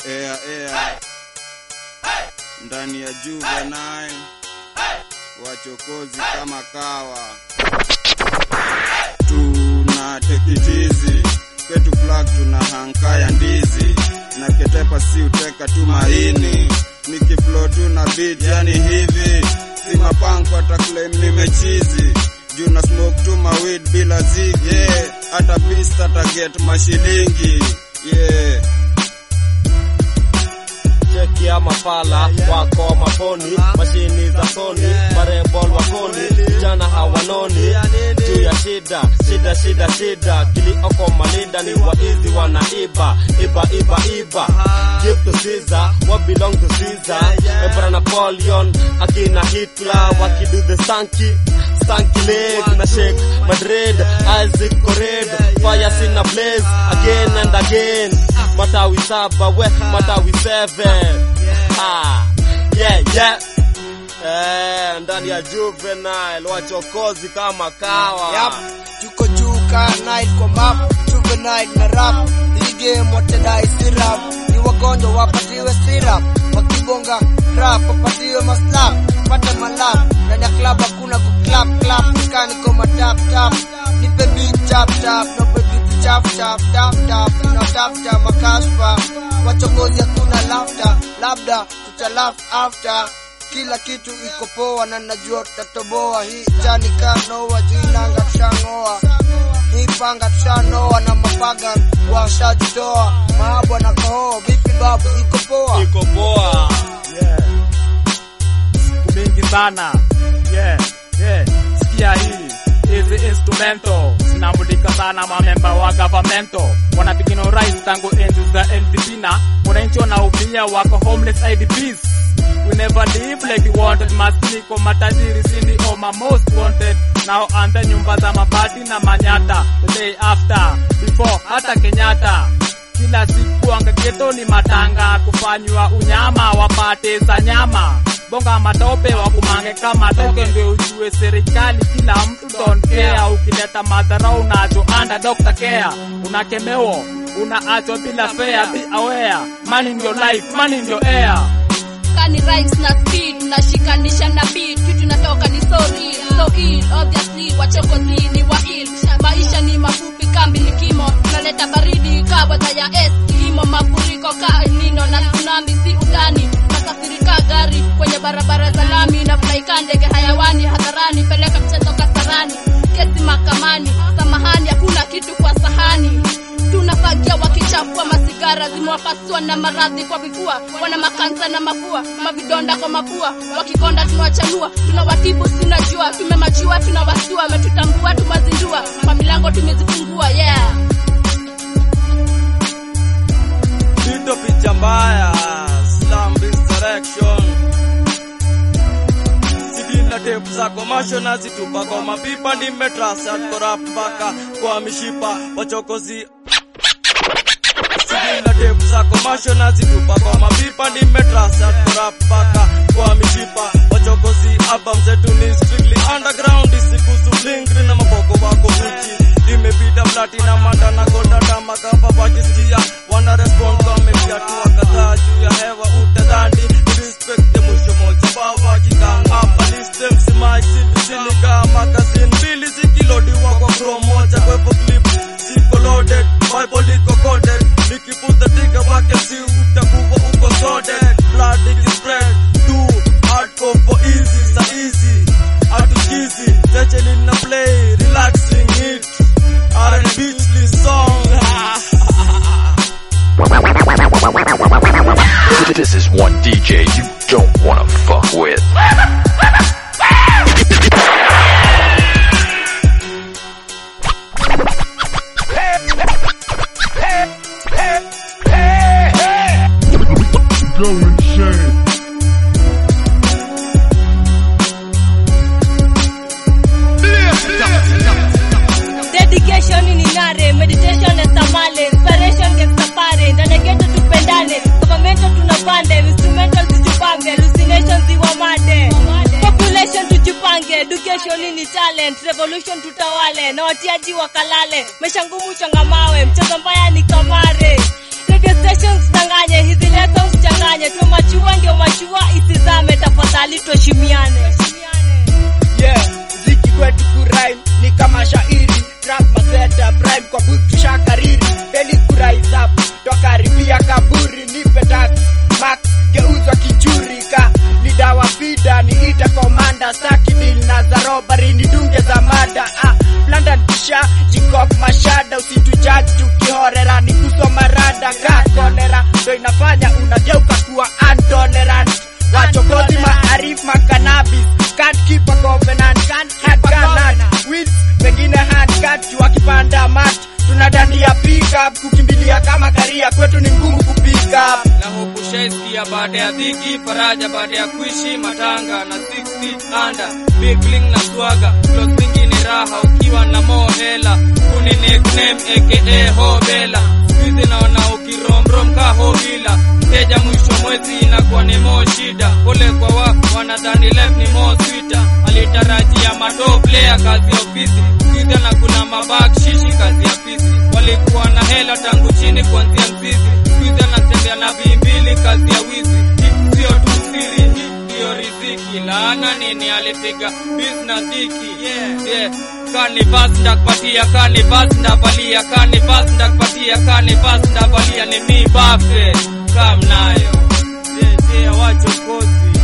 Air air ndani ya Juvenile wachokozi kama kawa tuna tekitizi kwetu flag tuna hankaya ndizi na ketepa si uteka tu maini nikiflow tu na beat yani hivi si mapanko hata claim nimechizi juu na smoke tu mawid bila zigi yeah. hata pista taget mashilingi yeah. cheki ya mafala wako maponi mashini za soni marebol wakoni vijana hawanoni juu ya shida shida shida shida kilioko manida ni waizi wanaiba iba iba iba give to Caesar what belong to Caesar Emperor Napoleon akina Hitler wakidu the stanky stanky leg na shake Madrid Isaac Kored fire sina blaze again and again matawi saba we matawi seven ha yeah yeah Eh, ndani ya juvenile wachokozi kama kawa Yap, tuko juu ka night kwa map juvenile na rap hii game watadai sirap ni wagonjwa wapatiwe sirap wakibonga rap wapatiwe maslap pate malap ndani ya club hakuna kuclap clap nikani koma tap tap nipe beat tap tap nope beat chap chap tap tap tunatafuta makashfa wachokozi hakuna laughter labda tutalaf after kila kitu iko poa na najua tutatoboa hii jani kanoa juu inanga tushang'oa hii panga tushanoa na mapaga washajitoa maabwa na kohoa vipi babu iko poa iko poa mingi sana yeah, yeah. sikia hii hizi instrumento zinamulika sana mamemba wa gavamento wanapigina urais tangu enzi za LDP na wananchi wanaumia wako homeless IDPs We never live like we wanted masniko matajiri sindi oma most wanted nao anza nyumba za mabati na manyata the day after before hata Kenyatta kila siku angageto ni matanga kufanywa unyama wapate za nyama bonga matope wakumange kama toke ndio ujue serikali kila mtu don't care ukileta madharau unacho under doctor care unakemewa unaachwa bila fare be aware money in your life money in your air kani rhymes na speed nashikanisha na beat kitu natoka ni sorry so ill obviously wachokozi ni wa ill maisha ni mafupi kambi likimo naleta baridi kabata ya es kilimo mafuriko ka elnino na tsunami si utani nakasirika gari kwenye barabara za lami na flaika ndege hayawani hadharani peleka mchezo kasarani kesi mahakamani samahani hakuna kitu kwa sahani tunafagia wakichafua masigara zimewapasua na maradhi kwa vifua wana makansa na mafua mavidonda kwa mapua wakikonda tunawachanua tunawatibu tunajua tumemajua tunawasua wametutambua tumazindua kwa milango tumezifungua yeah Tito picha mbaya Slam Resurrection Sigina tape za komasho nazitupa kwa mapipa nimetrasa korap mpaka kwa mishipa wachokozi Sigina tape za komasho nazitupa kwa mapipa nimetrasa korap mpaka kwa mishipa wachokozi album zetu ni strictly underground isikusu blingri na maboko wako uchi imepita platina manda na goda dama kapa wakisikia wana respond wamefiatua kadhaa juu ya hewa utadhani respect ya mwisho moja baba kikanga hapa listem simai sili sili kama kazini mbili zikilodiwa kwa chrome moja kwepo clip siko loaded bible iko coded nikiputa tiga wake si utakuwa uko sorted blood ikispread too hardcore for easy sa easy atuchizi teche nina play relaxing it R&B song This is one DJ you don't wanna fuck with. dedication ni nare meditation na tamale inspiration gets safari ndani geto tupendane government tunapande instrumental tujipambe hallucination ziwamade population tujipange education ni talent revolution tutawale na watiaji wakalale maisha ngumu changamawe mchezo mbaya ni kamare radio stations danganye hizi leo whatsapp twakaribia kaburi nipe tax max geuzwa kijurika ni dawa fida niite komanda sakidil na za robari ni dunge za mada ah, london kisha jikok mashada usitujaji tukihorera ni kusoma rada ka kolera ndo inafanya unageuka kuwa antolerant wachokozi maarif makanabis can't keep a covenant can't had cannot wheels pengine handcat wakipanda mat tunadandia pickup kukimbilia kama karia kwetu ni ngumu kupika na huku shaiskia baada ya dhiki faraja baada ya kuishi matanga na 60 anda bigling na swaga close zingine raha ukiwa na mohela kuni nickname aka hobela squeeze naona ukiromrom ka hobila mteja mwisho mwezi inakuwa ni mo shida pole kwa wa wanadhani life ni mo swita alitarajia mato player kazi ya ofisi squeeze na kuna mabak shishi kazi ya fisi walikuwa na hela tangu chini kuanzia mzizi squeeze anatembea na bimbili kazi ya wizi Hii sio tu siri hii ndiyo riziki laana nini alipiga business dhiki yeah, yeah. Kanivas ndakupatia kanivas ndavalia kanivas ndakupatia kanivas ndavalia ni mi bafe kam nayo yeah, yeah, wachokozi